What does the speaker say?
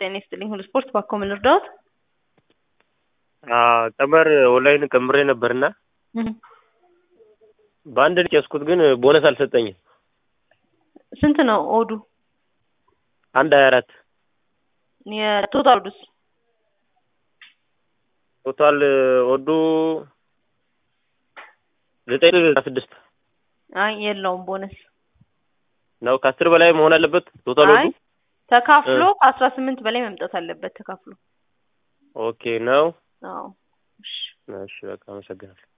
ጤና ይስጥልኝ ሁሉ ስፖርት ባኮ ምን ልርዳዎት? ቀመር ኦንላይን ቀምሬ ነበርና እህ በአንድ ልጅ ያዝኩት ግን ቦነስ አልሰጠኝም። ስንት ነው ኦዱ? አንድ ሀያ አራት የቶታል ኦዱስ? ቶታል ኦዱ ዘጠኝ ስድስት አይ የለውም ቦነስ ነው። ከአስር በላይ መሆን አለበት ቶታል ኦዱ? አይ ተካፍሎ ከአስራ ስምንት በላይ መምጣት አለበት ተካፍሎ። ኦኬ ነው። አዎ እሺ እሺ በቃ አመሰግናለሁ።